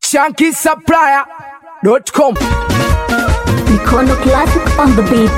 shankisupplier.com. Mikono Classic on the beat.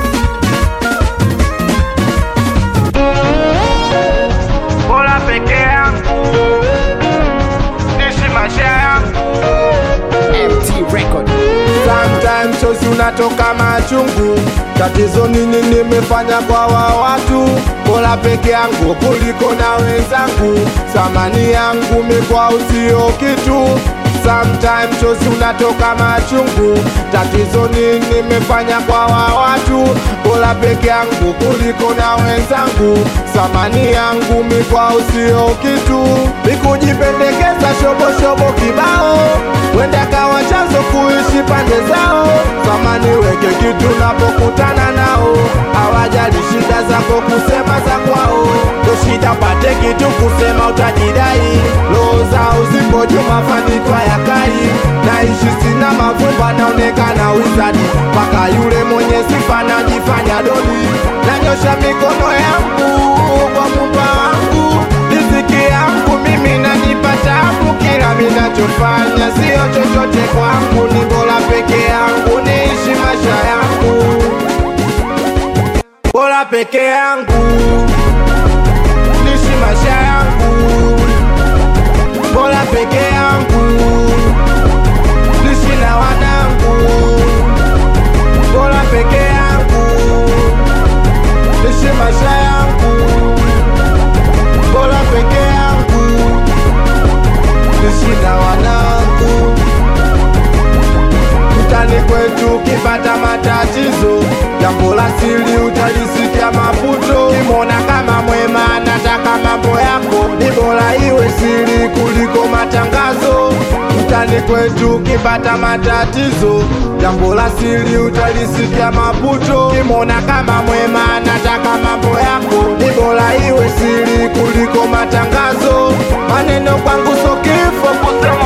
bora peke yangu ishi maisha yangu MT Record. Sometimes chozi unatoka machungu, tatizo nini nimefanya kwa wa watu? Bora peke yangu kuliko na wenzangu, thamani yangu mikwa usio kitu. Sometimes chozi unatoka machungu, tatizo nini nimefanya kwa wa watu? Bora peke yangu kuliko na wenzangu, thamani yangu mikwa usio kitu. Nikujipendekeza shobo shobo kibao, wenda kawa chanzo kuishi pande zao. Zamani weke kitu napokutana nao, hawajali shida zako kusema za kwao. Ndo shida pate kitu kusema utajidai, roho zao zipo juu, mafanikio ya kai. Naishi sina mavumba, naonekana wizadi, mpaka yule mwenye sifa najifanya doni. Nanyosha mikono yangu kwa Muumba wangu, riziki yangu mimi najipa tabu, kila minachofanya sio chochote kwangu, ni bora peke yangu niishi maisha yangu, bora peke yangu niishi maisha yangu, bora peke yangu niishi na wanangu, bora peke yangu niishi maisha yangu, bora peke yangu niishi na wanangu mtani kwetu ukipata matatizo, jambo la siri utalisikia maputo. Kimona kama mwema anataka mambo yako, ni bora iwe siri kuliko matangazo. Mtani kwetu ukipata matatizo, jambo la siri utalisikia maputo. Kimona kama mwema anataka mambo yako, ni bora iwe siri kuliko matangazo. Maneno kwangu so kifo kusema